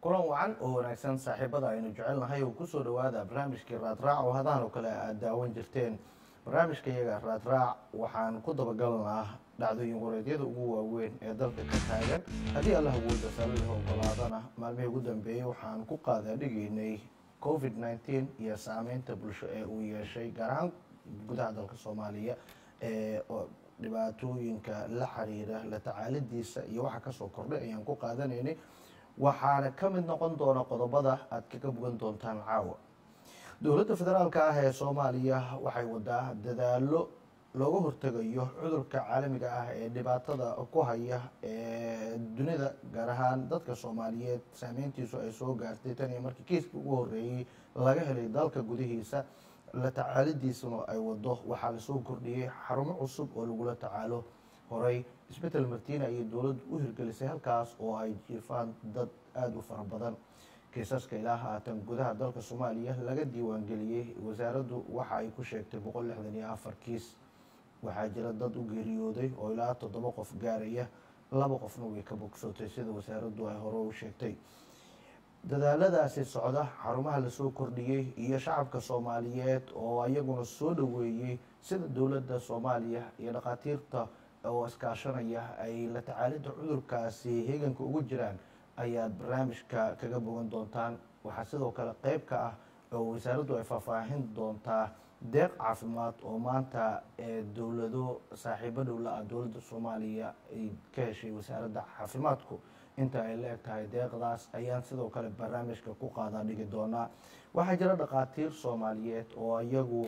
kulan wacan oo wanaagsan saaxiibada aynu jecelnahay oo kusoo dhawaada barnaamijkii raadraac oo hadaan oo kale aad daawan jirteen barnaamijka iyaga raadraac waxaan ku dabagalnaa dhacdooyin wareedyada ugu waaweyn ee dalka ka taagan haddii allah awooda salih ogolaadana maalmihii ugu dambeeyey waxaan ku qaadaadhigaynay covid nneteen iyo saameynta bulsho ee uu yeeshay gaar ahaan gudaha dalka soomaaliya ee dhibaatooyinka la xiriira la tacaalidiisa iyo waxa kasoo kordhay ayaan ku qaadanaynay waxaana ka mid noqon doona qodobada aad kaga bogan doontaan caawa dowladda federaalka ah ee soomaaliya waxay wadaa dadaalo looga hortegayo cudurka caalamiga ah ee dhibaatada ku haya ee dunida gaar ahaan dadka soomaaliyeed saameyntiisu ay soo gaartay tan iyo markii kiiskii ugu horeeyey laga helay dalka gudihiisa la tacaalidiisuna ay wado waxaa lasoo kordhiyey xarumo cusub oo lagula tacaalo horey isbetel martiina ayay dowladdu u hirgelisay halkaas oo ay jiifaan dad aada u fara badan kiisaska ilaa haatan gudaha dalka soomaaliya laga diiwaangeliyey wasaaraddu waxa ay ku sheegtay boqol lixdan iyo afar kiis waxaa jira dad u geeriyooday oo ilaa toddoba qof gaaraya laba qofna way ka bogsootay sida wasaaraddu ay hore u sheegtay dadaaladaasi socda xarumaha lasoo kordhiyey iyo shacabka soomaaliyeed oo iyaguna soo dhoweeyey sida dowladda soomaaliya iyo dhakhaatiirta oo iskaashanaya ay la tacaalidda cudurkaasi heeganka ugu jiraan ayaad barnaamijka kaga bogan doontaan waxaa sidoo kale qeyb ka ah oo wasaaraddu ay faahfaahin doontaa deeq caafimaad oo maanta ee dowlado saaxiibo dhowla ah dowladda soomaaliya ay ka heshay wasaaradda caafimaadku inta ay la eg tahay deeqdaas ayaan sidoo kale barnaamijka ku qaadaa dhigi doonaa waxaa jira dhakhaatiir soomaaliyeed oo iyagu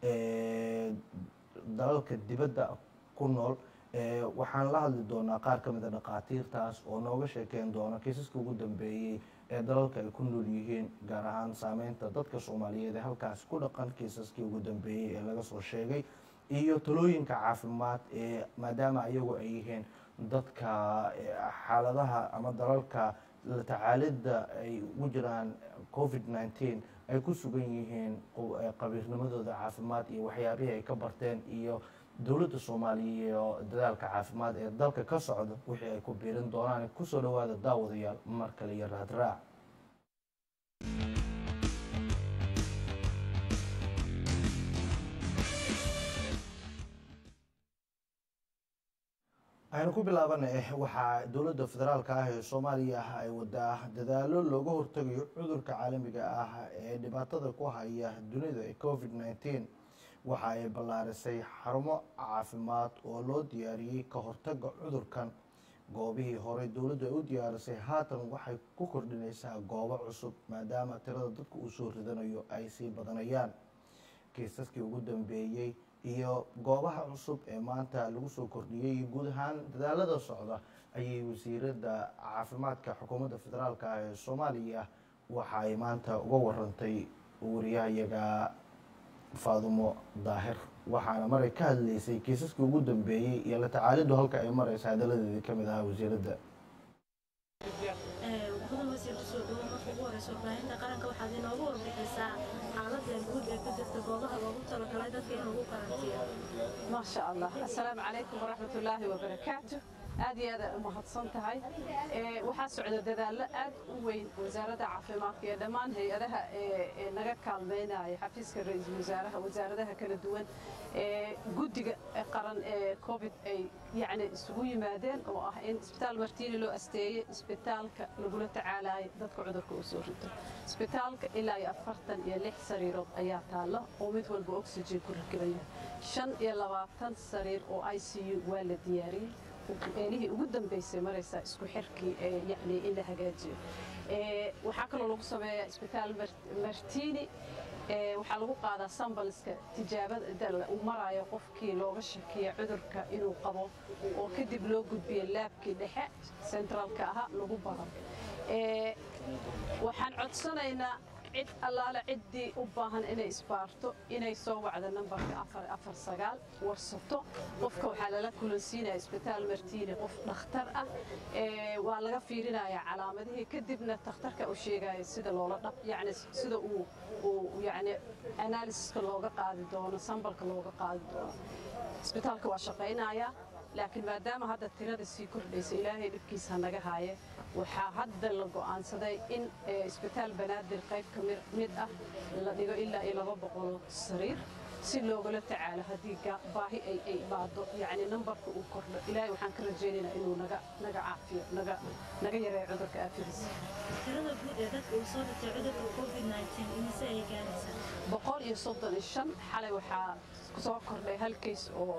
dalalka dibadda ku nool waxaan la hadli doonaa qaar ka mida dhakhaatiirtaas oo nooga sheekeyn doona kiisaska ugu dambeeyey ee dalalka ay ku nool yihiin gaar ahaan saameynta dadka soomaaliyeed ee halkaas ku dhaqan kiisaskii ugu dambeeyey ee laga soo sheegay iyo talooyinka caafimaad ee maadaama iyagu ay yihiin dadka xaaladaha ama dalalka la tacaalidda ay ugu jiraan covid nneteen ay ku sugan yihiin qabiirnimadooda caafimaad iyo waxyaabihii ay ka barteen iyo dowladda soomaaliya iyo dadaalka caafimaad ee dalka ka socda wixii ay ku biirin doonaan kusoo dhawaada daawadayaal mar kale iyo raadraac aynu ku bilaabana waxaa dowladda federaalka ah ee soomaaliya ay wadaa dadaalo looga hortegayo cudurka caalamiga ah ee dhibaatada ku haya dunida ee covid nneteen waxa ay ballaarisay xarumo caafimaad oo loo diyaariyey ka hortaga cudurkan goobihii horey dowladdu ay u diyaarisay haatan waxay ku kordhinaysaa goobo cusub maadaama tirada dadka uu soo ridanayo ay sii badanayaan kiisaskii ugu dambeeyey iyo goobaha cusub ee maanta lagu soo kordhiyey iyo guud ahaan dadaalada socda ayay wasiiradda caafimaadka xukuumadda federaalka ah ee soomaaliya waxa ay maanta uga warantay wariyahayaga faadumo daahir waxaana maray ka hadlaysay kiisaskii ugu dambeeyey iyo la tacaaliddu halka ay maraysa hadaladeedii ka mid ahaa wasiiradda mudan wasiir kusoo dhawo marka ugu horeysa warbaahinta qaranka waxaad inoogu warbixisaa xaaladda guud ee ka jirta goobaha loogu talagalay dadka in lagu karantiyo ما شاء الله السلام عليكم ورحمة الله وبركاته aad iyo aad u mahadsan tahay waxaa socda dadaallo aad u weyn wasaaradda caafimaadka iyo dhammaan hay-adaha ee naga kaalmeynaya xafiiska ra-iisul wasaaraha wasaaradaha kala duwan guddiga qaran ee covid ay yacni isugu yimaadeen oo ah in isbitaal martiini loo asteeyey isbitaalka lagula tacaalayo dadka cudurka uu soo rito isbitaalka ilaa iyo afartan iyo lix sariirood ayaa taalla oo mid walba oxygen ku rakiban yahay shan iyo labaatan sariir oo i c u waa la diyaariyey meelihii ugu dambeysay maraysaa isku xirkii yani in la hagaajiyo waxaa kaloo lagu sameeyaa isbitaal martini waxaa lagu qaadaa sambalska tijaabada uu marayo qofkii looga shakiya cudurka inuu qabo oo kadib loo gudbiyo laabkii dhexe centraalka ahaa lagu baro waxaan codsanaynaa cid allaale ciddii u baahan inay isbaarto inay soo wacdo nambarka afar sagaal warsato qofka waxaa lala kulansiinaya isbitaal martiini qof dhakhtar ah waa laga fiirinaya calaamadihii kadibna takhtarka u sheegaya sida loola dhaq yani sida uu uu yani analysiska looga qaadi doono sambalka looga qaadi doono isbitaalka waa shaqaynaya laakiin maadaama hadda tirada sii kordhaysa ilaahay dhibkiisa naga haaye waxaa hadda la go'aansaday in isbitaal banaadir qayb ka mid ah la dhigo ilaa iyo laba boqol sariir si loogula tacaalo haddii baahi ay ay imaado yacni nambarka uu kordho ilaahay waxaan ka rajaynaynaa inuu naga naga caafiyo naga naga yareeyo cudurka aafadiisa tirada guud ee dadka uu soo dhintay cudurka covid-19 imise ay gaaraysaa boqol iyo soddon iyo shan xalay waxaa soo kordhay hal kays oo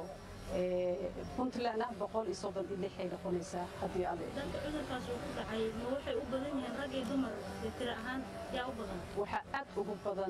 puntland ah boqol iyo soddon iyo lix ay noqonaysaa haddii aan dadka cudurkaas uu ku dhacay ma waxay u badan yihiin rag iyo dumar tiro ahaan yaa u badan waxaa aad ugu badan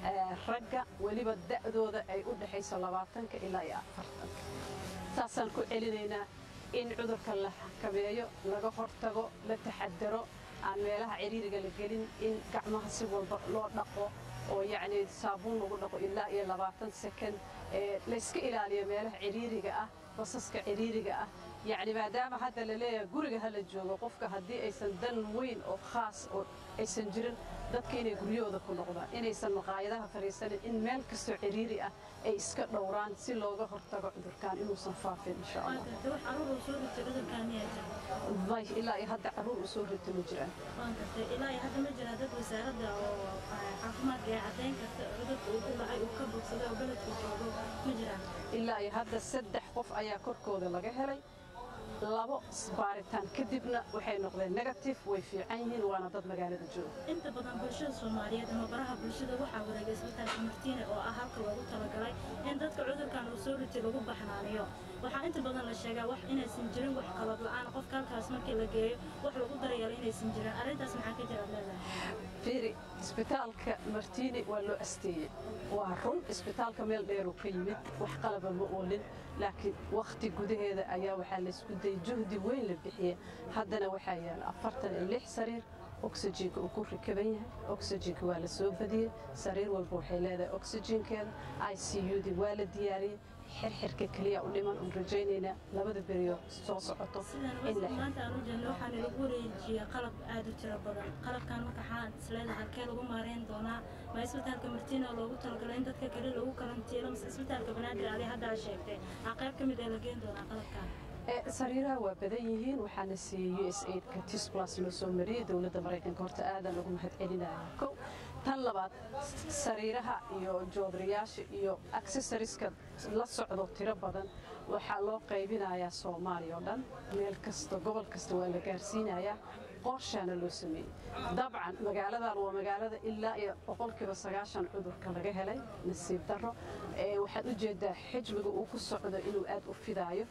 ragga weliba da'dooda ay u dhexayso labaatanka ilaa iyo afartanka saasaan ku celinaynaa in cudurka la xakameeyo laga hortago la taxadaro aan meelaha ciriiriga la gelin in gacmaha si walba loo dhaqo oo yacni saabuun lagu dhaqo ilaa iyo labaatan sekond layska ilaaliyo meelaha ciriiriga ah basaska ciriiriga ah yacni maadaama hadda la leeyahay guriga ha la joogo qofka haddii aysan dan weyn oo khaas oo aysan jirin dadka inay guryahooda ku noqdaan inaysan maqaayadaha fadhiisanin in meel kastoo ciriiri ah ay iska dhowraan si looga hortago cudurkan inuusan faafin insha allah wax caruur uu soo ritay cudurkan miyaa jira may ilaa iyo hadda caruur u soo rita ma jiraan waan gartay ilaa iyo hadda ma jira dad wasaaradda oo caafimaadka ee caddayn karta cudurka uu ku dhacay uu ka bogsaday oo beledku joogo ma jiraan ilaa iyo hadda saddex qof ayaa korkooda laga helay labo baaritaan kadibna waxay noqdeen negative way fiican yihiin waana dad magaalada jooga inta badan bulshada soomaaliyeed ama baraha bulshada waxaa wareegay isbitaalka martiine oo ah halka loogu talagalay in dadka cudurkan uu soo ritay lagu baxnaaniyo waxaa inta badan la sheegaa wax inaysan jirin wax qalad la'aan qofka halkaas markii la geeyo wax lagu daryeelo inaysan jirin arrintaas maxaa ka jira leedahay fiiri isbitaalka martiine waa loo asteeyey waa run isbitaalka meel dheeruu ka yimid wax qalaba ma oolin laakiin wakhti gudaheeda ayaa waxaa laysku dayay juhdi weyn la bixiye haddana waxaa yaala afartan iyo lix sariir oxygenka uu ku rikaban yahay oxygenka waa la soo badiyey sariir walba waxay leedahay oxygenkeeda i c u-di waa la diyaariyey xirxirka keliya u dhiman uun rajaynaynaa labada beriyo soo socoto in la maanta aan u jeedno waxaana lagu wareejiyey qalab aad u tiro badan qalabkan marka xaan isleedahay halkee lagu maareyn doonaa ma isbitaalka martiina loogu talagalay in dadka kale lagu karantiilo mise isbitaalka banaadir adi hadda a sheegtay aa qayb ka mid ee la geen doonaa qalabkan sariiraha waa badan yihiin waxaana siiyey u s aidka tis plus loo soo mariyey dowladda maraykanka horta aadan ugu mahad celinaya kow tan labaad sariiraha iyo joodariyaasha iyo accessoriska la socdo tiro badan waxaa loo qaybinayaa soomaaliya oo dhan meel kasta gobol kasta waa la gaarsiinayaa qorshaana loo sameeyey dabcan magaaladan waa magaalada ilaa iyo boqolkiiba sagaashan cudurka laga helay nasiib darro waxaad u jeedaa xijmiga uu ku socdo inuu aad u fidaayo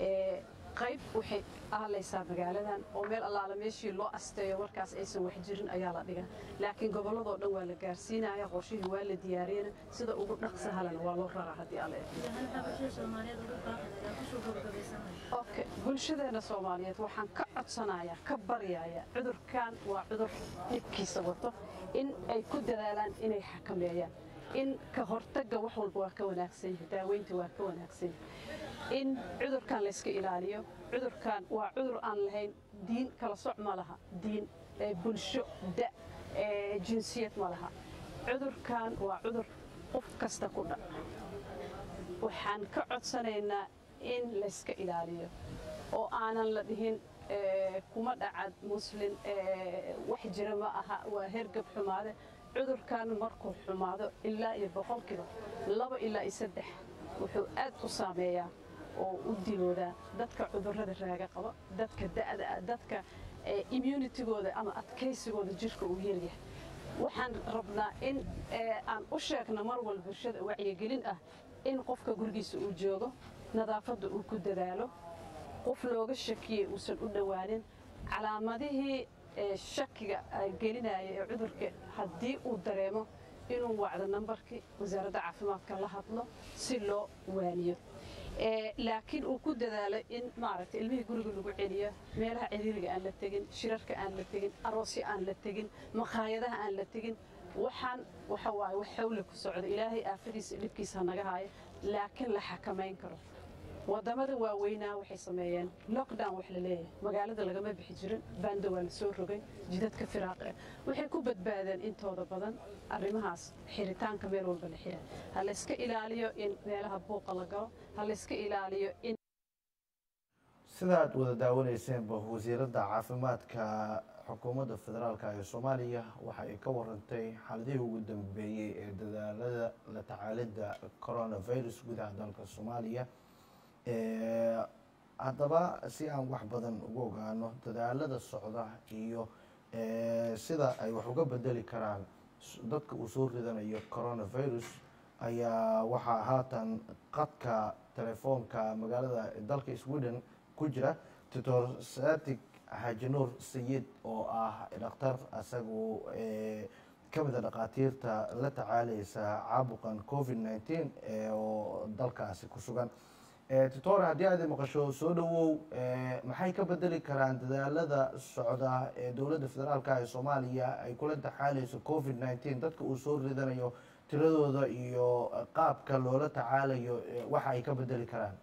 qayb waxay aalaysaa magaaladan oo meel allaala meeshii loo asteeyo markaas aysan wax jirin ayaa la dhigaa laakiin gobolladoo dhan waa la gaarsiinaya qorshihii waa la diyaariyana sida ugu dhaqsa halana waa loo raraa haddii alle okay bulshadeena soomaaliyeed waxaan ka codsanayaa ka baryayaa cudurkan waa cudur dhibkiisa wato in ay ku dadaalaan inay xakameeyaan in ka hortagga wax walba waa ka wanaagsan yahay daaweynta waa ka wanaagsan yahay in cudurkan layska ilaaliyo cudurkan waa cudur aan lahayn diin kala soc ma laha diin bulsho da jinsiyad ma laha cudurkan waa cudur qof kasta ku dhac waxaan ka codsanaynaa in layska ilaaliyo oo aanan la dhihin kuma dhacad muslin wax jira ma aha waa hergab xumaade cudurkan markuu xumaado ilaa iyo boqolkiiba laba ilaa iyo saddex wuxuu aad u saameeyaa oo u diloodaa dadka cudurrada raaga qaba dadka da'da ah dadka immunitigooda ama adkaysigooda jirka uu yaryahay waxaan rabnaa in aan u sheegno mar walba bulshada wacyigelin ah in qofka gurigiisa uu joogo nadaafadda uu ku dadaalo qof looga shakiyey uusan u dhowaanin calaamadihii shakiga gelinaya ee cudurka haddii uu dareemo inuu wacdo nambarkii wasaaradda caafimaadka la hadlo si loo waaniyo laakiin uu ku dadaalo in maaragtay ilmihii guriga lagu celiyo meelaha ciriiriga aan la tegin shirarka aan la tegin aroosyo aan la tegin maqaayadaha aan la tegin waxaan waxa waaye wax xawle ku socdo ilaahay aafadiisa dhibkiisa hanaga haayo laakiin la xakamayn karo wadamada waaweynaa waxay sameeyeen lockdown wax la leeyahay magaalada lagama bixi jirin baanda waa la soo rogay jidadka firaaqe waxay ku badbaadeen intooda badan arrimahaas xiritaanka meel walba la xiray ha layska ilaaliyo in meelaha buuqa la galo ha layska ilaaliyo in sidaad wada daawaneyseenba wasiiradda caafimaadka xukuumadda federaalka ee soomaaliya waxa ay ka warantay xaaladihii ugu dambeeyey ee dadaalada la tacaalidda coronavirus gudaha dalka soomaaliya haddaba si aan wax badan ugu ogaano dadaalada socda iyo sida ay wax uga bedeli karaan dadka uu soo ridanayo coronavirus ayaa waxaa haatan qadka telefoonka magaalada dalka sweden ku jira doctor satic xaaji nuur sayid oo ah dhakhtar isagu ka mid a dhakhaatiirta la tacaaleysa caabuqan covid nineteen oo dalkaasi ku sugan doctor haddii aad maqasho soo dhawow maxay ka bedeli karaan dadaalada socda ee dowladda federaalka ee soomaaliya ay kula taxaaleyso covid nineteen dadka uu soo ridanayo tiradooda iyo qaabka loola tacaalayo waxa ay ka bedeli karaan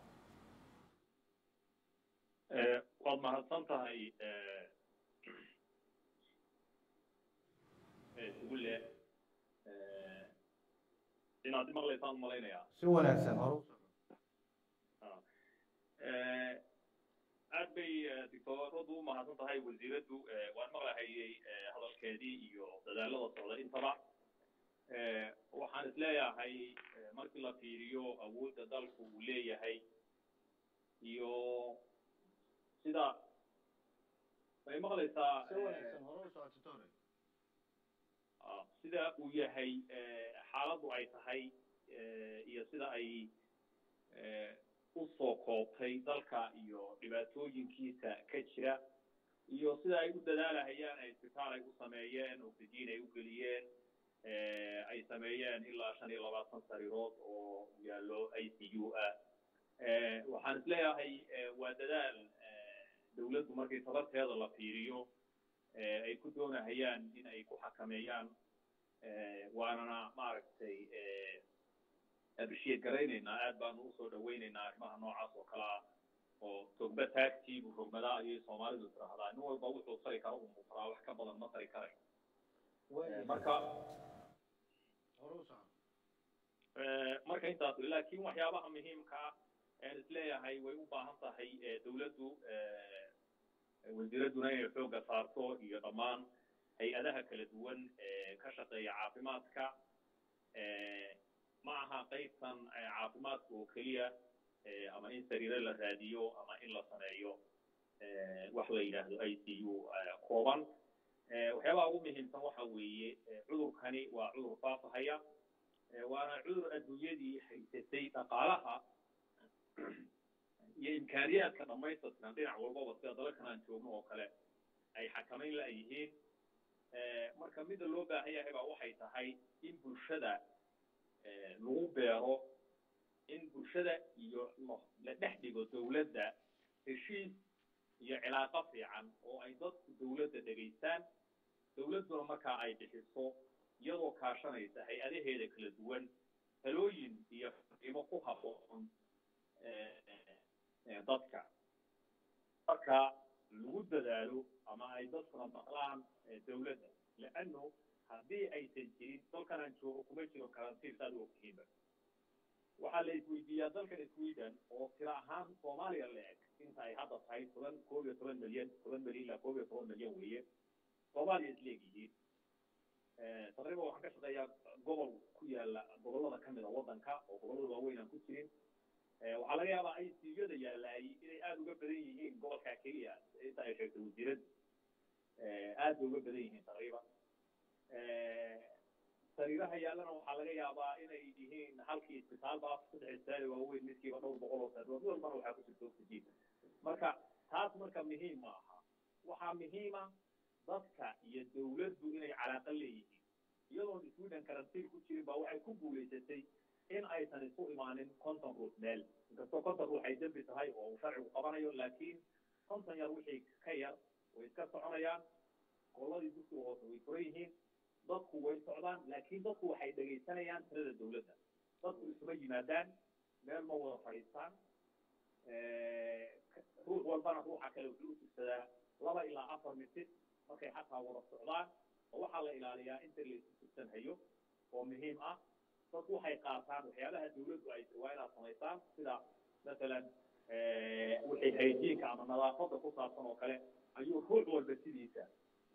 waad mahadsan tahay ugule inaad maqlaysaan malaynayaa si wanaagsan hor aad bay dictoradu u mahadsan tahay wasiiraddu waan maqlahayay hadalkeedii iyo dadaalada socda intaba waxaan isleeyahay markii la fiiriyo awoodda dalku uu leeyahay iyo sida may maqlaysaa sida uu yahay xaaladdu ay tahay iyo sida ay usoo koobtay dalka iyo dhibaatooyinkiisa ka jira iyo sida ay u dadaalahayaan ay isbitaal ay u sameeyeen oxygen ay u geliyeen ay sameeyeen ilaa shan iyo labaatan sariirood oo yaallo i c u ah waxaan isleeyahay waa dadaal dawladdu markii tabarteeda la fiiriyo ay ku doonahayaan in ay ku xakameeyaan waanana maaragtay abishiyeed garaynaynaa aad baanu usoo dhawaynaynaa arrimaha noocaas oo kale ah oo togba taagtiibu rogmadaa ayay soomaalidu tiraahdaa nin walba wuxuu tari karo uu muqraa wax ka badan ma tari karay marka marka intaas laakiin waxyaabaha muhiimka ah aan isleeyahay way u baahan tahay dawladdu wasiiradduna inay xoogga saarto iyo dhammaan hay-adaha kala duwan ka shaqeeya caafimaadka ma aha qaybtan caafimaadka oo keliya ama in sariire la raadiyo ama in la sameeyo wax la yidhaahdo i c u kooban waxyaabaha ugu muhiimsan waxa weeye cudurkani waa cudur faafahaya waana cudur adduunyadii haysatay dhaqaalaha iyo imkaaniyaadka dhamaystiran dhinac walbaba sida dalalkan aan joogno oo kale ay xakamayn la yihiin marka mida loo baahan yahay baa waxay tahay in bulshada lagu beero in bulshada iyo la dhex dhigo dawladda heshiis iyo cilaaqo fiican oo ay dadku dawladda dhegaystaan dawladduna markaa ay bixiso iyadoo kaashanaysa hay-adaheeda kala duwan talooyin iyo fariimo ku habboon dadka marka lagu dadaalo ama ay dadkuna maqlaan dawladda leanno haddii aysan jirin dalkan aan joogo kuma jiro karantiin saad u ogtihiinba waxaa la isweydiiyaa dalkan sweden oo tira ahaan soomaaliya la eg inta ay hadda tahay toban koob iyo toban milyan toban milyan ilaa koob iyo toban milyan weeye soomaaliya isleegyihiin taqriiban waxaan ka shaqeeyaa gobol ku yaala gobollada kamid a waddanka oo gobollada waaweyn aan ku jirin waxaa laga yaabaa ay siiyada yaalaay inay aada uga badan yihiin gobolkaa keliya inta ay sheegtay wasiiradu aad bay uga badan yihiin taqriiban sariiraha yaallana waxaa laga yaabaa inay yihiin halkii isbitaalba saddex isbitaal waaweyn midkiiba dhowr boqol oo sariirood mid walbana waxaa ku jirta oxygen marka taas marka muhiim ma aha waxaa muhiima dadka iyo dawladdu inay calaaqa leeyihiin iyadoon sweden karantiin ku jirin baa waxay ku guulaysatay in aysan isu imaanin conton ruux meel inkastoo conton ruux ay dembi tahay oo uu sharcigu qabanayo laakiin conton yar wixii ka yar way iska soconayaan gobolladii dugsiga hoose way furan yihiin dadku way socdaan laakiin dadku waxay dhegaysanayaan tirada dawladda dadku isuma yimaadaan meel ma wada fadhiistaan ruux walbana ruuxa kale wuxuu u tugsadaa laba ilaa afar mitir markay xataa wada socdaan oo waxaa la ilaaliyaa inta laysu tugsan hayo oo muhiim ah dadku waxay qaataan waxyaabaha dawladdu ay waa inaad samaysaan sida masalan wixii hayjiinka ama nadaafadda ku saabsan oo kale ayuu ruux walba sidiisa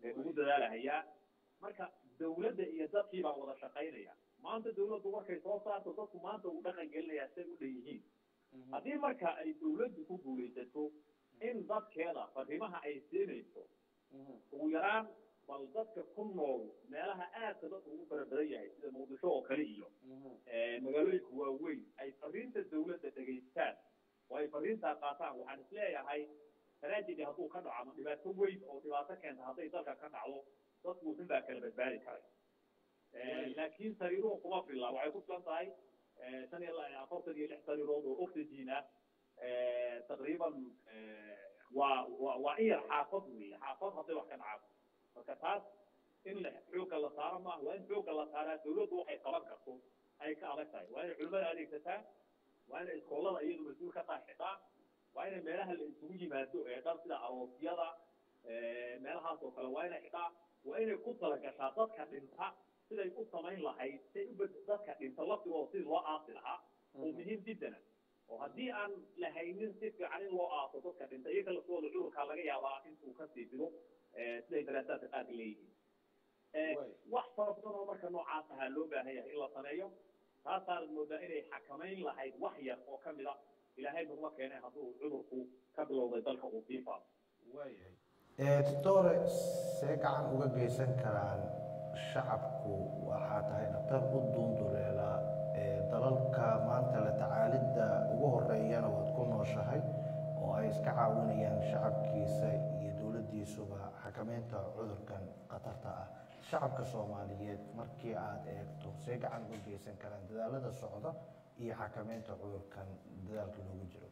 ugu dadaalahayaa marka dawladda iyo dadkii baa wada shaqaynaya maanta dawladdu markay soo saarto dadku maanta uu dhaqan gelinayaa siday u dhan yihiin haddii marka ay dawladdu ku guulaysato in dadkeeda fariimaha ay siinayso ugu yaraan bal dadka ku nool meelaha aadka dadku ugu fara badan yahay sida muqdisho oo kale iyo magaalooyinka waaweyn ay fariinta dawladda dhegaystaan oo ay fariintaa qaataan waxaan isleeyahay tragedy hadduu ka dhaco ama dhibaato weyn oo dhibaato keenta hadday dalka ka dhacdo dadku wuxun baa kala badbaadi karay laakiin sariiruhu kuma filla waxay ku filan tahay shan iyo afartan iyo lix sariirood oo oxygen ah taqriiban waa waa waa in yar xaafad weeye xaafad hadday wax ka dhacaan marka taas in la xoogga la saaro maaha waa in xoogga la saaraa dawladdu waxay qaban karto ay ka adag tahay waa inay culimada adeegsataa waa inay iskoolada iyadu mas-uul ka tahay xidhaan waa inay meelaha la isugu yimaado ee dhan sida aroosyada meelahaas oo kale waa inay xidhaa waa inay ku talagashaa dadka dhinta siday u samayn lahayd siday u dadka dhinta laftigooda sidii loo aasi lahaa oo muhiim jiddana oo haddii aan lahaynin si fiican in loo aaso dadka dhinta iyaga laftooda cudurkaa laga yaabaa intuu ka sii fido siday daraasaadka qaarka leeyihiin wax fara badan oo marka noocaas ahaa loo baahan yahay in la sameeyo taasaanad moodaa inay xakamayn lahayd wax yar oo ka mid a ilaahay nugma keenay hadduu cudurku ka bilowday dalka uu sii faafo doctore see gacan uga geysan karaan shacabku waxaa tahay dhaktar u duunduleela dalalka maanta la tacaalidda ugu horeeyana waad ku nooshahay oo ay iska caawinayaan shacabkiisa iyo dowladdiisuba xakameynta cudurkan khatarta ah shacabka soomaaliyeed markii aada eegto see gacan uga geysan karaan dadaalada socda iyo xakameynta cudurkan dadaalka loogu jiro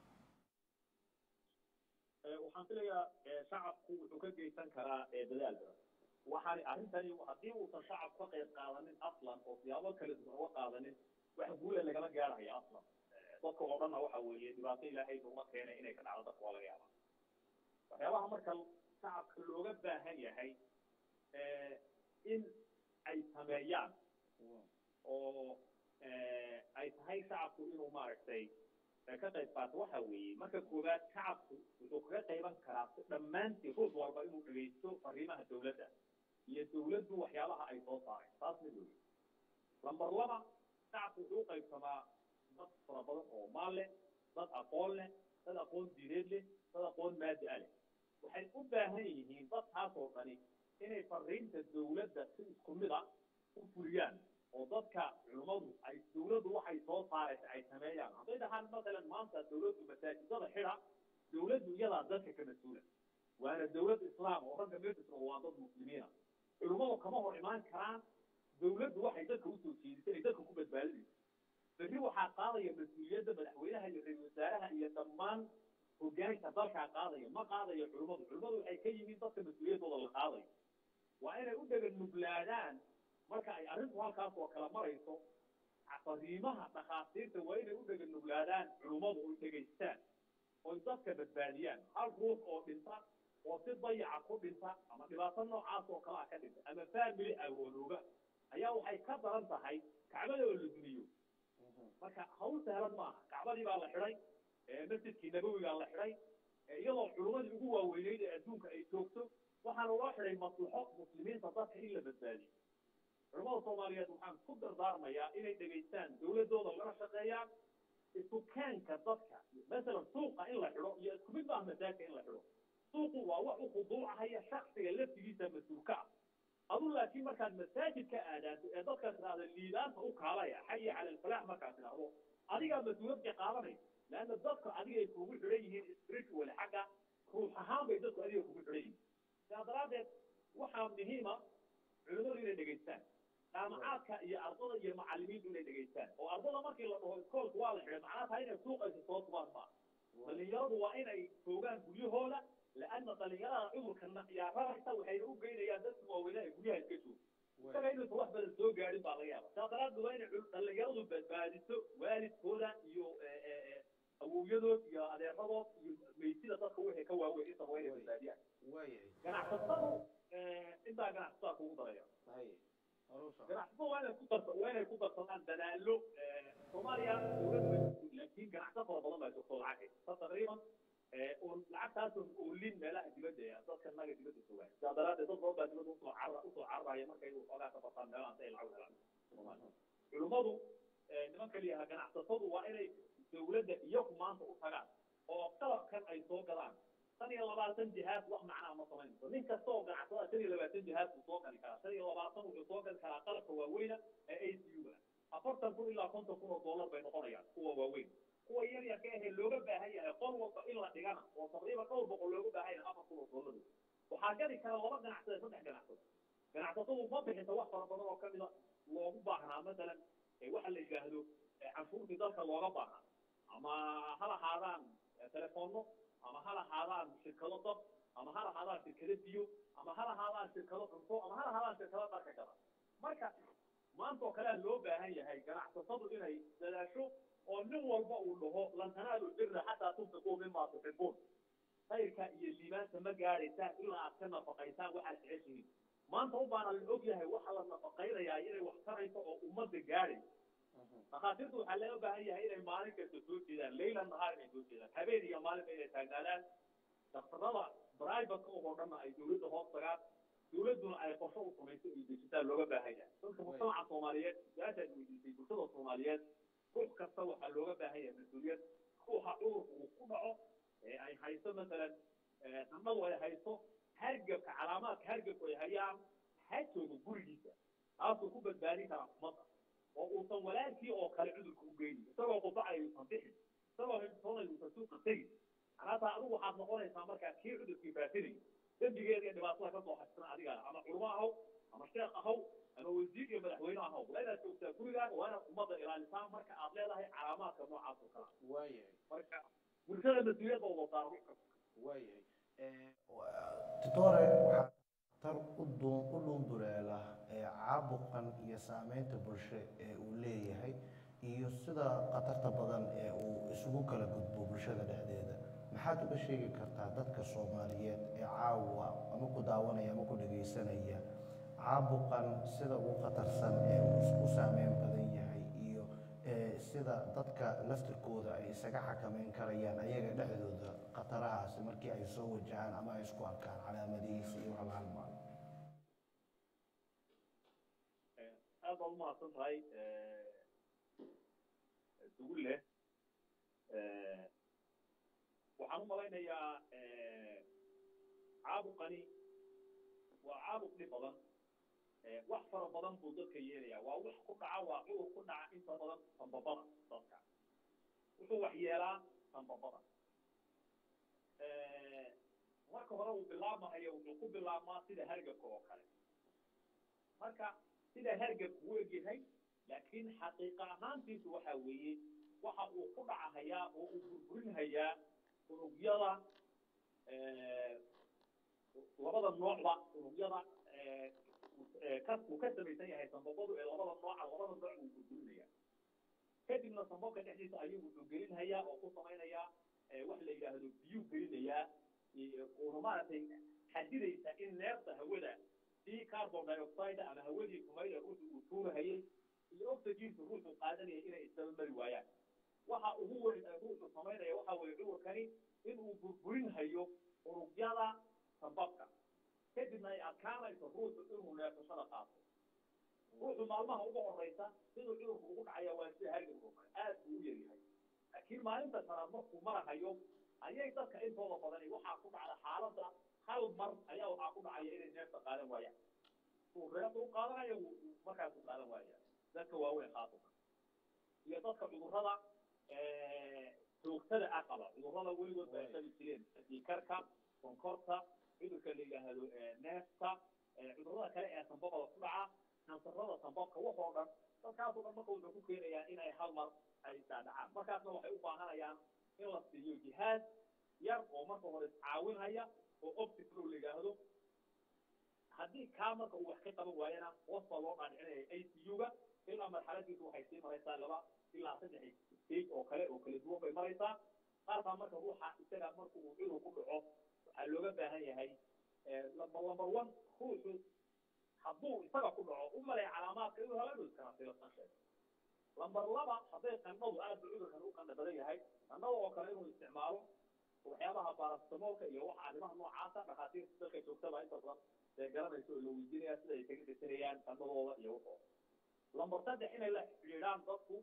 waxaan filayaa shacabku wuxuu ka geysan karaa dadaalka waxaan arrintani haddii uusan shacab ka qayb qaadanin aslan oo siyaabo kala duwan uga qaadanin wax guula lagama gaarhaya aslan dadka oo dhanna waxa weeye dhibaato ilaahay nugma keenay inay ka dhacdo dadka waa laga yaabaa waxyaabaha marka shacabka looga baahan yahay in ay sameeyaan oo ay tahay shacabku inuu maaragtay ka qayb qaato waxa weeye marka koowaad shacabku wuxuu kaga qayban karaa si dhammaantii ruux walba inuu dhegaysto fariimaha dawladda iyo dawladdu waxyaabaha ay soo saareen taas mid weeye lambar laba shacabku wuxuu u qaybsamaa dad fara badan oo maal leh dad aqoon leh dad aqoon diineed leh dad aqoon maadi a leh waxay u baahan yihiin dadkaasoo dhani inay fariinta dawladda si isku mid a u fuliyaan oo dadka culummadu ay dawladdu waxay soo saaraysa ay sameeyaan hadday dhahaan masalan maanta dawladdu masaajidada xidha dawladdu iyadaa dadka ka mas-uula waana dawlad islaam oo ragga meesha waa dad muslimiina culummadu kama hor imaan karaan dawladdu waxay dadka usoo jeedisay ay dadka ku badbaadinayso berri waxaa qaadaya mas-uuliyadda madaxweynaha iyo ra-isul wasaaraha iyo dhammaan hogaanka dalkaa qaadaya ma qaadayo culummadu culummadu waxay ka yihiin dadka mas-uuliyaddooda la qaadayo waa inay u dhegan nuglaadaan marka ay arrintu halkaas oo kala marayso fariimaha dhakhaatiirta waa inay u dhegan nuglaadaan culummadu oy dhegaystaan oy dadka badbaadiyaan hal ruux oo dhinta oo si dayaca ku dhinta ama dhibaato noocaas oo kale ah ka dhinta ama faamily awoodooba ayaa waxay ka daran tahay kacbada oo la dumiyo marka hawl sahlan maaha kacbadii baa la xidhay masjidkii nabowigaa la xidhay iyadoo culummadii ugu waaweyneyd ee adduunka ay joogto waxaana loo xidhay maslaxo muslimiinta dadka in la badbaadiyo culamada soomaaliyeed waxaan ku dardaarmayaa inay dhegaystaan dawladooda lana shaqeeyaan isukaanka dadka masalan suuqa in la xidho iyo isku mid maaha masaajka in la xidho suuqu waa wax u khuduucahaya shaksiga laftigiisa mas-uulka ah adu laakiin markaad masaajid ka aadaanto ee dadkaas tidhahda liibaanta u kaalaya xaya cala alfalaax markaad tidhahdo adigaa mas-uuliyadka qaadanay leanna dadka adigay kugu xidhan yihiin spiritual xagga ruux ahaan bay dadku adiga kugu xidhan yihiin sidaa daraaddeed waxaa muhiima culimmadu inay dhegaystaan jaamacaadka iyo ardada iyo macalimiintu inay dhegaystaan oo ardada markii la dhaho iskoolka waa la xidhay macnaha tahay inay suuqaysa soo tubaan ma dhalinyaradu waa inay joogaan guryahooda laana dhalinyarada cudurka naqyaararaysa waxayna u geynayaan dadka waaweynaha ee guryaha iska jooga isaga inuusan wax badan soo gaadhin baa laga yaaba saa daraaddeed waa inay dhalinyaradu badbaadiso waalidkooda iyo awowyadood iyo adeeradood iyo meysida dadka wixii ka waaweyn intaba waa inay badbaadiyaan ganacsatadu intaa ganacsatada kugu daraya ganacsatada waa inay ku darsa waa inay ku darsadaan dadaallo soomaaliya dowladda laakiin ganacsato fara badan baa joogto lacag sa taqriiban un lacagtaas oolin meelaha dibadda ee dadka naga dibadda joogaan sidaa daraaddeed dad badan nimanka liyaha ganacsatadu waa inay dawladda iyagu maanta u tagaan oo qalabkan ay soo gadaan shan iyo labaatan jihaad wax macnaa ma samaynayso nin kasta oo ganacsada shan iyo labaatan jihaad buu soo gali karaa shan iyo labaatan wuxuu soo gali karaa qalabka waaweyna ee a c u ga afartan kun ilaa konton kun oo dollar bay noqonayaan kuwa waaweyn kuwa yar yarka ahee looga baahan yahay qol walba in la dhigana oo taqriiban dhowr boqol looga baahan yahay afar kun oo dollar waxaa gadi kara laba ganacsade saddex ganacsado ganacsatadu ma bixinta wax fara badan oo kamida loogu baahnaa masalan waxa la yidhaahdo canshuurtii dalka looga baahnaa ama ha lahaadaan telefoonno ama ha lahaadaan shirkado dab ama ha lahaadaan shirkado biyo ama ha lahaadaan shirkado cunto ama ha lahaadaan shirkado dharka gada marka maanta oo kalea loo baahan yahay ganacsatadu inay dadaasho oo nin walba uu dhaho lan tanaalu birra xataa tunfiquu mima tuxibuun khayrka iyo liibaanta ma gaadhaysaan ilaa aad ka nafaqaysaan waxaad jeceshihiin maanta u baana la og yahay waxa la nafaqaynayaa inay wax tarayso oo ummadda gaadhayso dhakhaatiirtu waxaa loo baahan yahay inay maalin kasta soo jeedaan leyla nahaar inay soo jeedaan habeen iyo maalinba inay taagnaadaan daktarada brivatka oo dhanna ay dawladda hoos tagaan dawladduna ay qorsho u samayso iyo dejitaan looga baahan yahay dadka mujtamaca soomaaliyeed su-aashaad weydiisay bulshada soomaaliyeed ruux kasta waxaa looga baahan yahay mas-uuliyad ruuxa cudurka uu ku dhaco ee ay hayso masalan sanadu ay hayso hargebka calaamaadka hargebku ay hayaan ha joogo gurigiisa taasuu ku badbaadin karaa ummadda oo uusan walaalkii oo kale cudurka u geynin isagoo qubacay uusan bixin isagoo hindsoonay uusan suuqa tegin anaataa adigu waxaad noqonaysaa markaa kii cudurkii faafinay dembigeeda iyo dhibaatada kasoo xasina adiga ama culmo ahaw ama sheekh ahaw ama wasiir iyo madaxweyne ahaw waa inaad joogtaa gurigaaga waa inaad ummadda ilaalisaa marka aad leedahay calaamaadka noocaas oo kala waayahay marka bulshada mas-uuliyadda wada saaro waayahay tutore waxaa tar u duun u dhuunduleela ee caabuqan iyo saameynta bulsho ee uu leeyahay iyo sida khatarta badan ee uu isugu kala gudbo bulshada dhexdeeda maxaad uga sheegi kartaa dadka soomaaliyeed ee caawa ama ku daawanaya ama ku dhegaysanaya caabuqan sida ugu khatarsan ee uu isku saameyn badan yahay iyo sida dadka laftirkooda ay isaga xakameyn karayaan ayaga dhexdooda khatarahaasi markii ay soo wajahaan ama ay isku arkaan calaamadihiisa iyo wax la halmaalo aad baad umahadsan tahay dugulle waxaan u malaynayaa caabuqani waa caabuq dhib badan wax fara badan buu dadka yeelaya waa wax ku dhaca waa cudur ku dhaca inta badan sambabada dadka wuxuu wax yeelaa sambabada marka hore uu bilaabmahayo wuxuu ku bilaabmaa sida hargabka oo kale marka sida hargabku u egyahay laakiin xaqiiqa ahaantiisu waxa weeye waxa uu ku dhacahayaa oo uu burburinhayaa unugyada labada noocba unugyada ka uu ka samaysan yahay sambabadu ee labada nooca labada nooc uu burburinaya kadibna sambabka dhexdiisa ayuu wuxuu gelinhayaa oo ku samaynayaa wax la yidhaahdo biyuu gelinayaa uuna maaragtay xadidaysa in neefta hawada si carbon dioxide ama hawadii kumayda ruuxu uu tuurahayay iyo oxygenka ruuxu qaadanaya inay isdaba mari waayaan waxa ugu weyn ee ruuxu samaynaya waxa weeye cudurkani inuu burburinhayo unugyada sambabka kadibna ay adkaanayso ruuxu inuu neefsashada qaato ruuxu maalmaha uga horeysa siduu cudurku ugu dhacaya waa sida hargabka oo kale aad buu u yaryahay laakiin maalinta shanaad markuu marahayo ayay dadka intooda badani waxaa ku dhacda xaaladda hal mar ayaa waxaa ku dhacaya inay neefta qaadan waayaan uu reefta u qaadanayo markaas u qaadan waaya dadka waaweyn khaasatan iyo dadka cudurrada joogtada ah qaba cudurrada weligood ba ay qabi jireen dhiikarka sonkorta cudurka la yidhaahdo neefta cudurrada kale ee sambabada ku dhaca kansarrada sambabka waxoo dhan dadkaasoo dhan marka wuxuu ku keenayaa inay hal mar ay daadhacaan markaasna waxay u baahanayaan in la siiyo jihaad yar oo marka hore iscaawinhaya oo opticlo la yidhaahdo haddii kaa marka uu wax ka qaban waayana hoos baa loo dhaadhicinaya a c u-ga ilaa marxaladiisu waxay sii maraysaa laba ilaa saddex stage oo kale oo kala duwan bay maraysaa qaarkaa marka ruuxa isaga marka uu cudur ku dhaco waxaa looga baahan yahay number number one ruuxu hadduu isaga ku dhaco u malay calaamaadka inuu hela dhuskana silasan sheeg lambar laba hadday qandhadu aad bu cudurkan u qandha badan yahay qandhada oo kale inuu isticmaalo waxyaabaha baarastamoolka iyo waxa arrimaha noocaasa dhakhaatiirta dalka joogtaba inta badan ee garanayso oo la weydiinaya sida ay kaga desanayaan qandhadooda iyo waxooda lambar saddex inay la xidhiidhaan dadku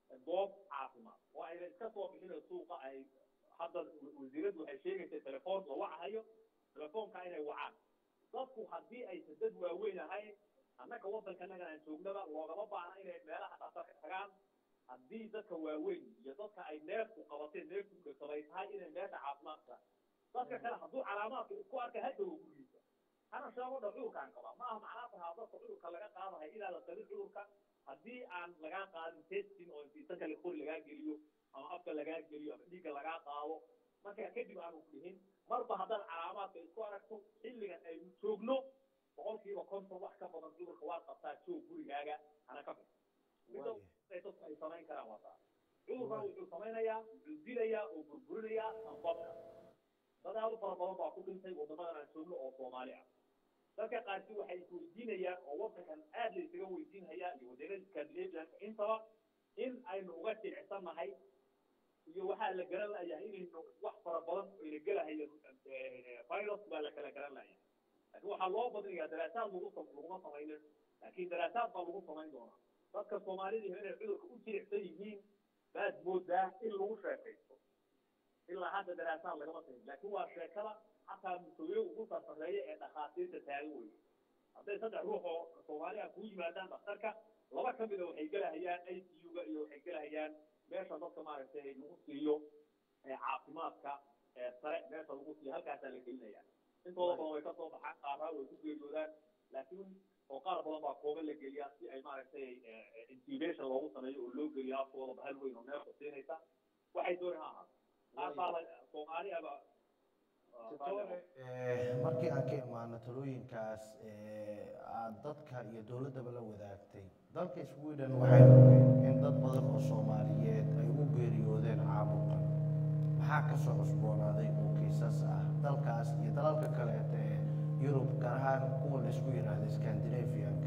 goob caafimaad oo ayna iska soo bixin suuqa ay hadda wasiiraddu waxay sheegaysa telefoon la wacahayo telefoonka inay wacaan dadku haddii aysan dad waaweyn ahayn annaga waddankanagan aan joognaba loogama baahna inay meelaha dhaqtarka tagaan haddii dadka waaweyn iyo dadka ay neefku qabateen neefku dhegsaday tahay inay meesha caafimaadka dadka kale hadduu calaamaadka isku arka haddawa gurigiisa hana sheego dha cudurkaan qaba ma aha macnaa tahaa dadka cudurka laga qaadahay inaadan qabin cudurka haddii aan lagaa qaadin testing oo intiisanka qori lagaa geliyo ama afka lagaa geliyo ama dhiigga lagaa qaado marka kadib aanu dhihin marba haddaad calaamaadka isku aragto xilligan aynu joogno boqolkiiba konton wax ka badan cudurka waad qabtaa joog gurigaaga hana ka bixi midda dadku ay samayn karaan waa taa cudurkan wuxuu samaynayaa wuxuu dilayaa oo burburinayaa sanbabka dad aad u fara badan baa ku dhintay waddamadan aan joogno oo soomaali ah dadka qaarkii waxay isweydiinayaan oo waddankan aad la isaga weydiinhayaa iyo waddanada scandinavianka intaba in aynu uga jilicsannahay iyo waxaa la garan layahay inaynu wax fara badan ayna gelahayo virus baa la kala garan layahay laakiin waxaa loo badinayaa daraasaad lagu laguma samaynin laakiin daraasaad baa lagu samayn doonaa dadka soomaalida inay cudurka u jilicsan yihiin baad moodaa in lagu sheekaysto ilaa hadda daraasaad lagama sahin laakiin waa sheekada xataa mas-uuliyo ugu sarsareeya ee dhakhaatiirta taagan weye hadday saddex ruux oo soomaali ah kuu yimaadaan dhakhtarka laba ka mida waxay gelahayaan i c u-ga iyo waxay gelahayaan meesha dadka maaragtay lagu siiyo caafimaadka sare meesha lagu siiyo halkaasaa la gelinaya intooda badan way kasoo baxaan qaaraa way ku geeriyoodaan laakiin oo qaar badan baa kooban la geliyaa si ay maaragtay intubation loogu sameeyo oo loo geliyo afkooda bahal weyn oo neefta siinaysa waxay dooni ha ahaato qaar baa la soomaali aba markii aan ka imaano talooyinkaas aad dadka iyo dowladdaba la wadaagtay dalka sweden waxay ogeen in dad badan oo soomaaliyeed ay u geeriyoodeen caabuqan maxaa ka soo cusboonaaday oo kiisas ah dalkaas iyo dalalka kaleeta ee yurub gaar ahaan kuwa la isku yidhaahda scandinavianka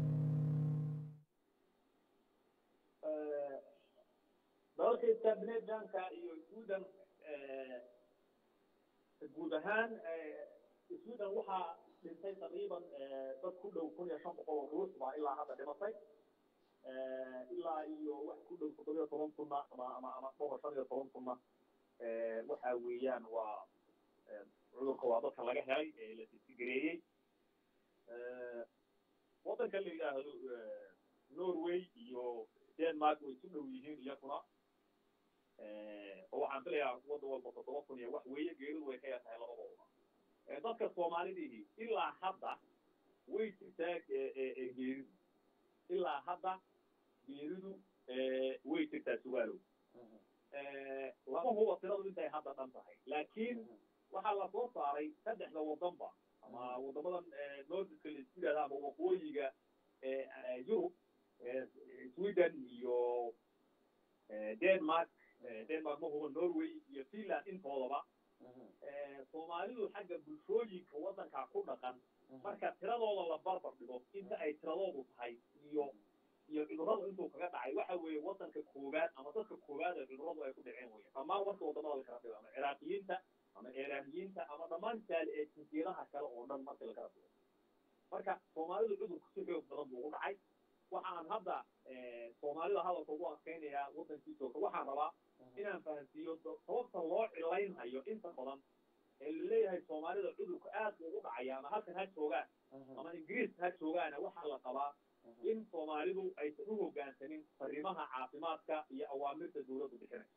dalalka scandinavianka iyo sweden guud ahaan sweden waxaa dhintay taqriiban dad ku dhow kun iyo shan boqol oo ruux baa ilaa hadda dhimatay ilaa iyo wax ku dhow toddobiyo toban kunna ama ama ama dhowr shan iyo toban kunna waxa weeyaan waa cudurka waa dadka laga helay ee la tisigareeyey waddanka la yidhaahdo norway iyo denmark way isu dhow yihiin iyakuna oo waxaan filayaa waddan walba toddoba kun iyo wax weeye geeridu way ka yar tahay labadooda dadka soomaalidihi ilaa hadda way jirtaa geeridu ilaa hadda geeridu way jirtaa sugaalow lama huba tiradu intay hadda dhan tahay laakiin waxaa la soo saaray saddexda waddanba ama waddamadan nordiska la isku yidhahda ama waqooyiga yurub sweden iyo denmark denmark ma huba norway iyo finland intoodaba soomaalidu xagga bulshooyinka waddankaa ku dhaqan marka tiradooda la barbar dhigo inta ay tiradoodu tahay iyo iyo cudurradu intuu kaga dhacay waxa weeye waddanka koowaad ama dadka koowaad ee cudurradu ay ku dhaceen weye dhammaan marka waddamada la kala dhigo ama ciraaqiyiinta ama iiraaniyiinta ama dhammaan saali ee jinsiyadaha kale oo dhan marka la kala dhigo marka soomaalidu cudurku si xoog badan buu ugu dhacay waxaan hadda soomaalida hadalka ugu adkaynayaa waddankii joogta waxaan rabaa inaan fahansiiyo sababta loo cilaynhayo inta badan ee laleeyahay soomaalida cudurku aad buu ugu dhacaya ama halkan ha joogaan ama ingiriis ha joogaana waxaa la qabaa in soomaalidu aysan u hoggaansanin fariimaha caafimaadka iyo awaamirta dawladdu bixinayso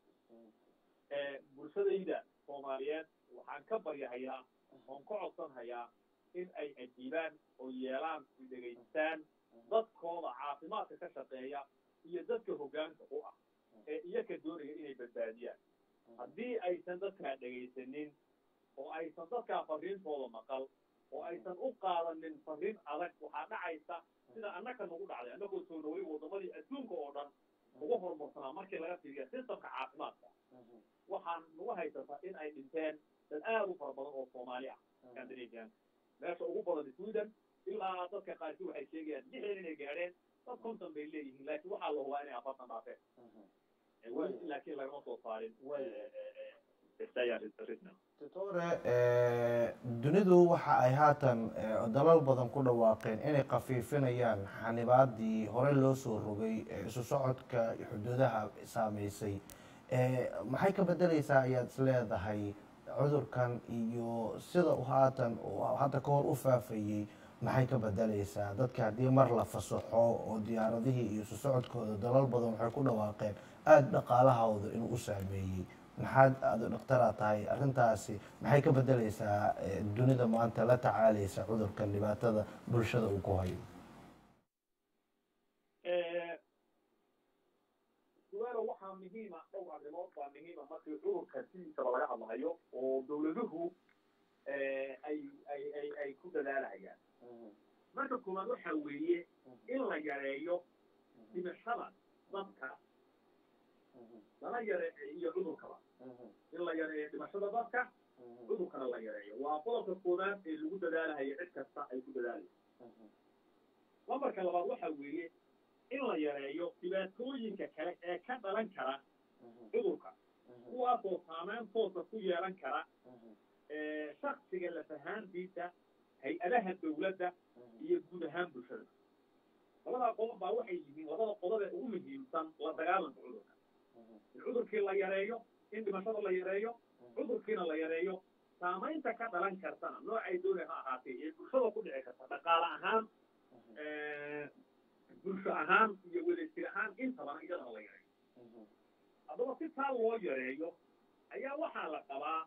bulshadayda soomaaliyeed waxaan ka baryahayaa oon ka codsanhayaa in ay ajiibaan oo yeelaan dhegaystaan dadkooda caafimaadka ka shaqeeya iyo dadka hoggaanka u ah ee iyaka doonaya inay badbaadiyaan haddii aysan dadkaa dhegaysanin oo aysan dadkaa fariintooda maqal oo aysan u qaadanin fariin adag waxaa dhacaysa sida annaka nagu dhacday annagoo soo dhaway waddamadii adduunka oo dhan ugu horumarsanaa markii laga fiiriya systemka caafimaadka waxaan nagu haysataa in ay dhinteen dad aad u fara badan oo soomaali ah scandinavianka meesha ugu badan sweden ilaa dadka qaarkii waxay sheegayaan lixdan inay gaadheen dad konton bay leeyihiin laakiin waxaa la hubaa inay afartan dhaafeen laakiin lagama soo saarin stayar ritna doctore dunidu waxa ay haatan eh, dalal badan ku dhawaaqeen inay khafiifinayaan xanibaadii hore loo soo rogay ee isu socodka xuduudaha saameysay Eh, maxay ka bedeleysaa ayaad is leedahay cudurkan iyo sida uu haatan uu hadda ka hor u faafayey maxay ka bedeleysaa dadka haddii mar la fasaxo oo diyaaradihii iyo isu socodkooda dalal badan waxay ku dhawaaqeen aada dhaqaalahooda inuu u saameeyey maxaad aada dhaktara tahay arrintaasi maxay ka bedeleysaa eh, dunida maanta la tacaaleysa cudurkan dhibaatada bulshada uu ku hayo suaalo waxaa muhiima dhowr arrimood baa muhiima markii cudurka sidiisaba laga hadlahayo oo dawladuhu ay ay ay ay ku dadaalahayaan marka koowaad waxa weeye in la yareeyo dhimashada dadka lana yareeyo cudurkaba in la yareeyo dhimashada dadka cudurkana la yareeyo waa qodobka koowaad ee lagu dadaalahayo cid kasta ay ku dadaalayso lambarka labaad waxa weeye in la yareeyo dhibaatooyinka kale ee ka dhalan kara cudurka kuwaasoo saameyn toosa ku yeelan kara shaksiga lafahaantiisa hay-adaha dawladda iyo guud ahaan bulshada labadaa qodob baa waxay yihiin labada qodob ee ugu muhiimsan la dagaalanka cudurka in cudurkii la yareeyo in dhimashada la yareeyo cudurkiina la yareeyo saamaynta ka dhalan kartana noocay doonay ha ahaatee ee bulshada ku dhici karta dhaqaale ahaan bulsho ahaan iyo wadajir ahaan intabana iyadana la yareeyo haddaba si taa loo yareeyo ayaa waxaa la qabaa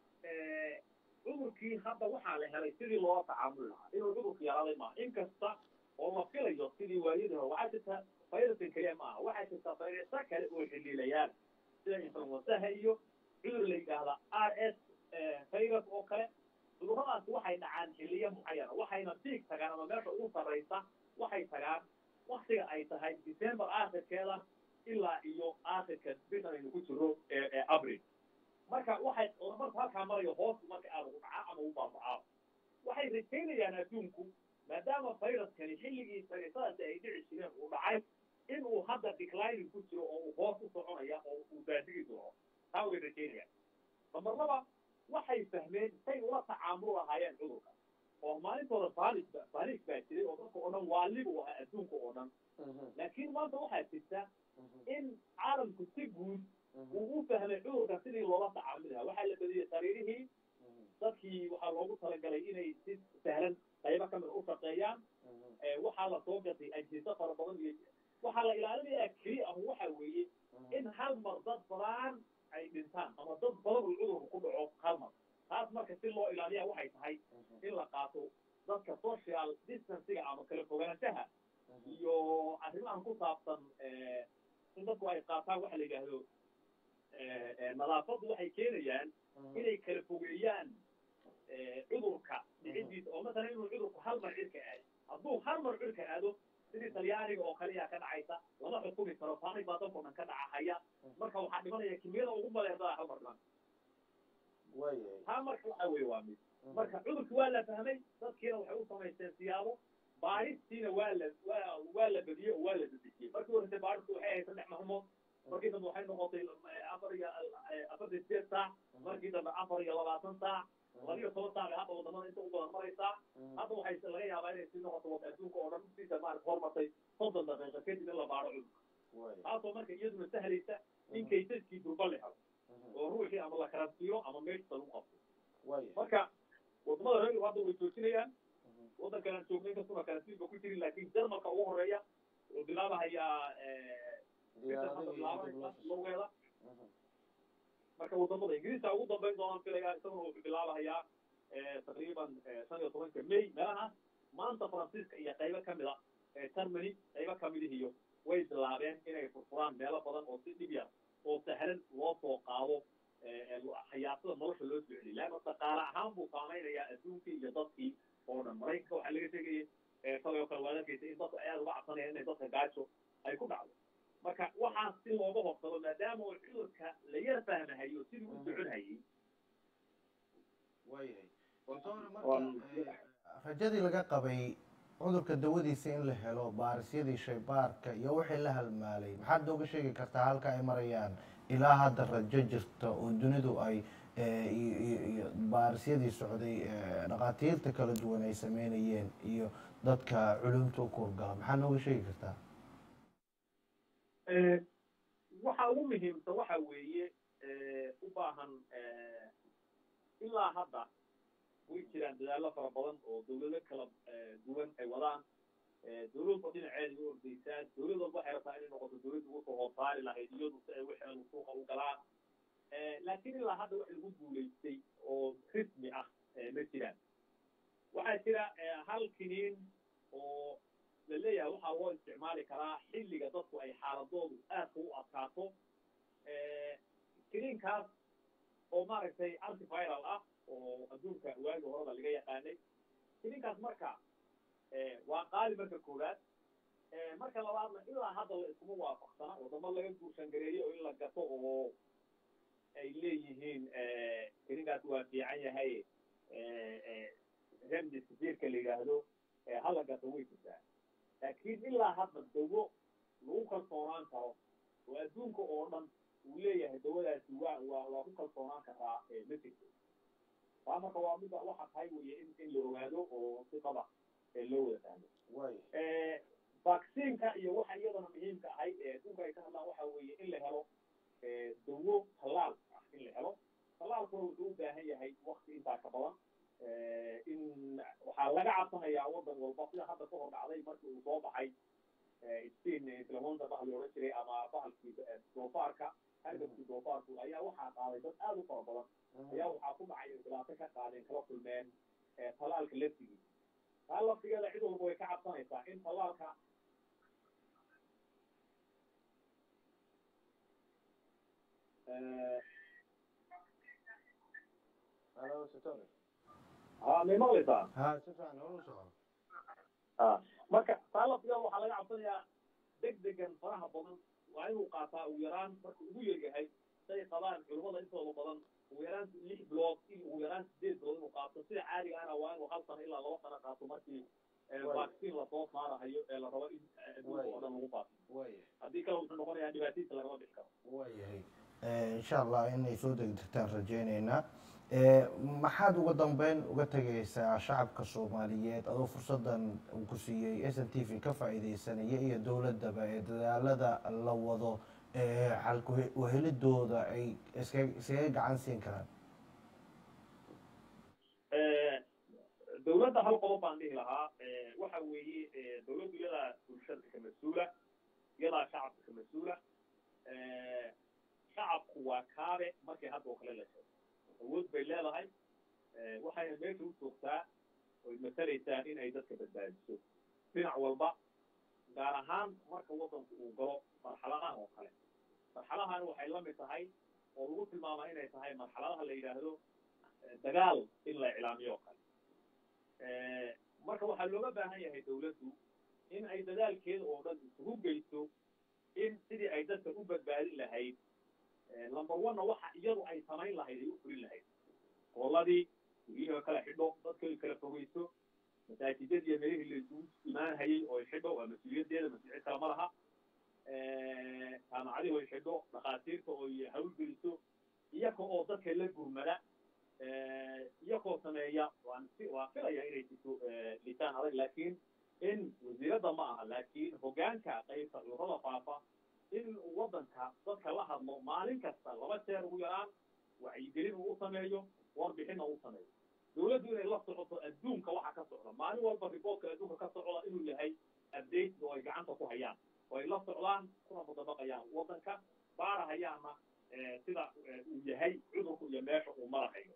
cudurkii hadda waxaa la helay sidii loo tacaamuli lahaa inuu cudurku yaraaday maaha inkasta oo la filayo sidii waayadii hore waxaa jirta fayrasan keliya ma aha waxaa jirta fayrasa kale oo xiliilayaan sida influensaha iyo cudur la yidhaahda r s virus oo kale cuduradaasi waxay dhacaan xiliyo mucayana waxayna diig tagaan ama meesha ugu sarraysa waxay tagaan waktiga ay tahay december aakhirkeeda ilaa iyo aakhirka bishan aynu ku jiro ee abril marka waxay marku halkaa marayo hoos marka aada ugu dhacaa ama u baabacaa waxay rajaynayaan adduunku maadaama viruskani xilligii farisadaasi ay dhici jireen uu dhacay inuu hadda declining ku jiro oo uu hoos u soconaya oo uu baadigi doono taa way rajaynayaan number laba waxay fahmeen say ula tacaamul lahaayeen cudurka oo maalintooda falis falis baa jiray oo dadka oo dhan waalibu ahaa adduunka oo dhan laakiin maanta waxaa jirta in caalamku si guud uu u fahmay cudurka sidii loola tacaamuli lahaa waxaa la badiyey sariirihii dadkii waxaa loogu talagalay inay si sahlan qaybo kamid u shaqeeyaan waxaa la soo gatay ajhiso fara badan iyo waxaa la ilaalinayaa keli ah waxa weeye in hal mar dad badan ay dhintaan ama dad badan uu cudurku ku dhaco hal mar taas marka si loo ilaaliya waxay tahay in la qaato dadka social distancega ama kala fogaanshaha iyo arrimahan ku saabsan in dadku ay qaataan waxa la yidhaahdo nadaafaddu waxay keenayaan inay kala fogeeyaan cudurka dhicidiisa oo masalan inuu cudurku hal mar cirka aado hadduu hal mar cirka aado sidii talyaaniga oo kaliya ka dhacaysa lama xukumi karo faanig baa dadkoo dhan ka dhacahaya marka waxaa dhimanaya kimiyada ugu baleerdaa hal mar dhiman taa marka waxa weye waa mid marka cudurki waa la fahmay dadkiina waxay u samaysteen siyaabo baaristiina waa la waa waa la badiyey oo waa la dadejiyey markii horese baaristu waxay ahayd saddex maalmood markii dambe waxay noqotay afar iyo afartan sideed saac markii dambe afar iyo labaatan saac labiyo toban saac bay hadda wadamada inta u badan maraysaa hadda waxay laga yaabaa inay sii noqoto wada adduunka oo dhan siisa maarata horumartay soddon daqiiqa kadib in la baaro cudurka taasoo marka iyaduna sahlaysa in kaysaskii durba la helo oo ruuxii ama la karantiiro ama meeshisa lagu qabto marka wadamada reer hadda way joojinayaan waddankan aan joognay inkastuna karantiin ba ku jirin laakiin jarmalka ugu horeeya wuxuu bilaabahayaa logeeda marka wadamada ingiriiska ugu dambayn doonaan filaya isaguna wuxuu bilaabahayaa taqriiban shan iyo tobanka may meelahaas maanta faransiiska iyo qaybo kamid a germany qaybo kamidihiyo way bilaabeen inay furfuraan meelo badan oo si dhib yar oo sahlan loo soo qaado hayaasada nolosha loo soo celiy leanna dhaqaale ahaan buu saamaynayaa adduunkii iyo dadkii oo dhan maraykanka waxaa laga sheegayay shalay oo kale waad arkaysa in dadku aad uga cabsanayaan inay dadka gaajo ay ku dhacdo marka waxaa si looga horsado maadaama uu cudurka la yar fahmahayo sidii u socon hayay rajadii laga qabay cudurka dawadiisa in la helo baarisyadii shaybaarka iyo wixii la halmaalay maxaad nooga sheegi kartaa halka ay marayaan ilaa hadda rajo jirta oo dunidu ay eh, iyo iyo iyo baarisyadii socday eh, dhakhaatiirta kala duwan ay sameynayeen iyo dadka culumta u kuurgala maxaa nooga sheegi kartaa Eh, waxa ugu muhiimsan waxa weeye eh, u baahan eh, ilaa hadda way jiraan dadaallo fara badan oo dawlado kala eh, duwan ay wadaan Eh, dawladba dhinaceeda u ordaysaa dawlad walba waxay rabtaa inay noqoto dawladda ugu soo hoosaari lahayd iyadu si ay waxeedu suuqa u galaan Eh, laakiin ilaa hadda wax lagu guulaystay oo rismi ah eh, ma jiraan waxaa jira eh, hal kiniin oo la leeyahay waxaa loo isticmaali karaa xilliga dadku ay xaaladoodu aadka u adkaato kiniinkaas oo maaragtay antiviral ah oo adduunka waagi horeba laga yaqaanay kiniinkaas marka eh, waa qaali marka koowaad Eh, marka labaadna ilaa hadda la iskuma waafaqsana wadamo laga guursan gareeyo oo in la gato oo ay leeyihiin eh, kiniinkaas waa fiican yahay eh, eh, remdesivirka la yidhaahdo eh, hala gato way jirtaa laakiin ilaa hadda dawo lagu kalsoonaan karo oo adduunka oo dhan uu leeyahay dawadaasi waa waa waa ku kalsoonaan karaa eh, ma jirto taa marka waa mida waxa tahay weye in in la ogaado oo si qaba eh, loo wada fahmo way Eh, vaccineka iyo waxa iyadana muhiimka ahayd ee adduunka ay ka hadlaan waxa weeye in la helo eh, dawo tallaal ah in la helo tallaalkuna wuxuu u baahan yahay wakti intaa ka badan Eh, in waxaa laga cabsanayaa wadan walba sida hadda ka hor dhacday markii uu soo baxay eh, spain inflamonda bahal la odhan jiray ama bahalkii eh, doofaarka hargabkii doofaarku ayaa waxaa qaaday dad aad u fara badan ayaa waxaa ku dhacay in dhibaato ka qaadeen kala kulmeen eh, tallaalka laftigiisa taa laftigeeda cid walba way ka cabsanaysaa in tallaalka eh, halo sitore ha may maqlaysaa ha si fiican holu soco ah marka taa laftigeeda waxaa laga cabsanayaa deg degan faraha badan waa inuu qaataa ugu yaraan marka ugu yaryahay say qabaan culimmada intooda badan ugu yaraan lix bilood iyo ugu yaraan sideed bilood inuu qaato sida caadiga ana waa inuu hal sano ilaa laba sano qaato markii eh, Waay. vaccine lasoo saarahayo ee la rabo in eh, adduunka oo dhan lagu faafo way haddii kale wuxuu noqonayaa dhibaatadiisa lagama bixi karo waayahay Eh, insha allah inay soo degdegtaan rajaynaynaa Eh, maxaad uga dambeyn uga tegaysaa shacabka soomaaliyeed adoo fursadan uu ku siiyey s n t v ka faa'iidaysanaya iyo dowladdaba ee dadaalada la wado ee xalku wahelidooda ay iska iskaga gacan siin karaan Eh, dawladda hal qodob baan dhihi lahaa eh, waxa weeye eh, dawladdu iyadaa bulshada ka mas-uula iyadaa shacabka ka mas-uula Eh, shacabku waa kaabe markii hadda oo kale la sheego awood bay leedahay Eh, waxayna meesha u joogtaa oy masalaysaa in ay dadka badbaadiso dhinac walba gaar ahaan marka waddanku uu galo marxaladahan oo kale marxaladahan waxay la mid tahay oo lagu tilmaamaa inay tahay marxaladaha la yidhaahdo eh, dagaal in la iclaamiyo oo kale Eh, marka waxaa looga baahan yahay dawladdu in ay dadaalkeeda oo dhan isugu geyso in sidii ay dadka u badbaadin lahayd eh, number one-na waxa iyadu ay samayn lahayd ay u fulin lahayd hooladii guryaha kala xidho dadka ay kala fogeyso masaajidadii iyo meelihii la isugu imaanhayay oo ay xidho waa mas-uuliyaddeeda mas-uuliyad kale ma laha Eh, jaamacadihi oo ay xidho dhakhaatiirta oo ay hawlgeliso iyaga oo dadka la gurmada eh, iyagoo sameeya waan si waa filaya inay jirto eh, lisaan adag laakiin in wasiiradda ma aha laakiin hoggaanka qaybta cudurrada faafa in waddanka dadka la hadlo maalin kasta laba jeer ugu yaraan wacyigelin uu u sameeyo warbixinna uu sameeyo dawladdu inay la socoto adduunka waxa ka socda maalin walba riboortka adduunka ka socda inuu yahay update oo ay gacanta ku hayaan oo ay la socdaan kuna mudabaqayaan waddanka baarahayaanna eh, sida eh, uu yahay cudurku iyo meesha uu marahayo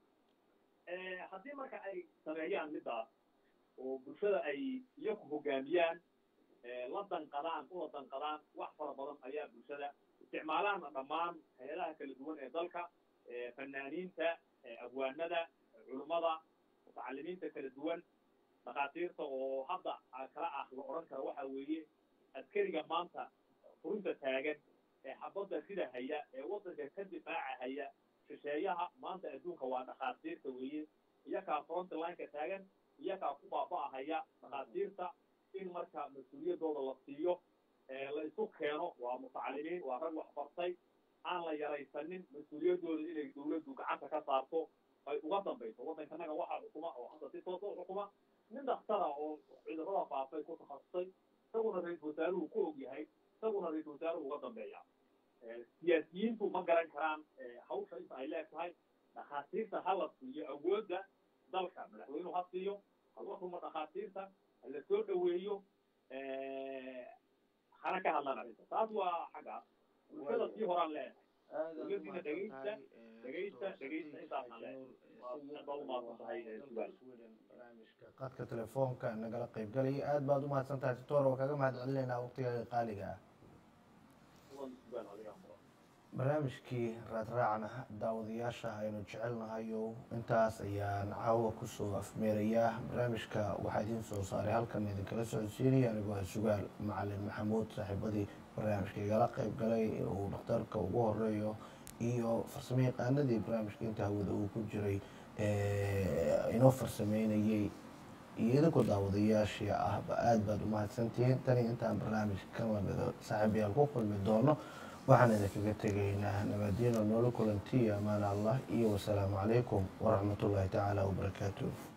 Eh, haddii marka ay sameeyaan middaas oo bulshada ay iyaku hogaamiyaan eh, la danqadaan ula danqadaan wax fara badan ayaa bulshada isticmaalaana dhammaan hay-adaha kala duwan ee dalka eh, fanaaniinta eh, abwaanada culummada mutacalimiinta kala duwan dhakhaatiirta oo hadda ah kala ah la odhan kara waxa weeye askariga maanta furinta taagan ee xabadda sida haya ee waddanka ka difaaca haya shisheeyaha maanta adduunka waa dhakhaatiirta weeye iyakaa front lineka taagan iyakaa ku baaba'ahaya dhakhaatiirta in marka mas-uuliyaddooda la siiyo ee la isu keeno waa mutacalimiin waa rag wax bartay aan la yaraysanin mas-uuliyaddooda inay dawladdu gacanta ka saarto ay uga dambayso waddankanaga waxaa xukuma oo hadda si toosa u xukuma nin dakhtara oo cudurrada faafay ku takhasusay isaguna ra-iisul wasaaruhu ku og yahay isaguna ra-iisul wasaaruhu uga dambeeya siyaasiyiintu ma garan karaan hawsha inta ay leegtahay dhakhaatiirta ha la siiyo awoodda dalka madaxweynuhu ha siiyo hala ruma dhakhaatiirta hala soo dhoweeyo hana ka hadlaan arrinta taas waa xaggaas bulshada sii horaan leedahay dowladdiina dhegeysta dhegeysta dhegeysta intaasaan leedahay waa umahadsan tahay sugaal qadka telefoonka nagala qaybgalaya aad baad umahadsan tahay doctor waa kaga mahad celinaynaa waqtigaaga qaaliga ah barnaamijkii raadraacna daawadayaasha aynu jecelnahayo intaas ayaan caawa kusoo afmeerayaa barnaamijka waxaa idiin soo saaray halkan idinkala socodsiinaya anigoo ah sugaal macalin maxamuud saaxiibadii barnaamijka igala qayb galay uu dhakhtarka ugu horeeyo iyo farsamo yaqaanadii barnaamijka inta hawada uu ku jiray inoo farsameynayay iyo idinkoo daawadayaashii ahba aada baad umahadsantihiin tani intaan barnaamij kamida saaxiibayaal ku kulmi doono waxaan idinkaga tegaynaa nabadiino noola kulantiya amaan allah iyo wasalaamu calaykum waraxmatullaahi tacaala wabarakaatuh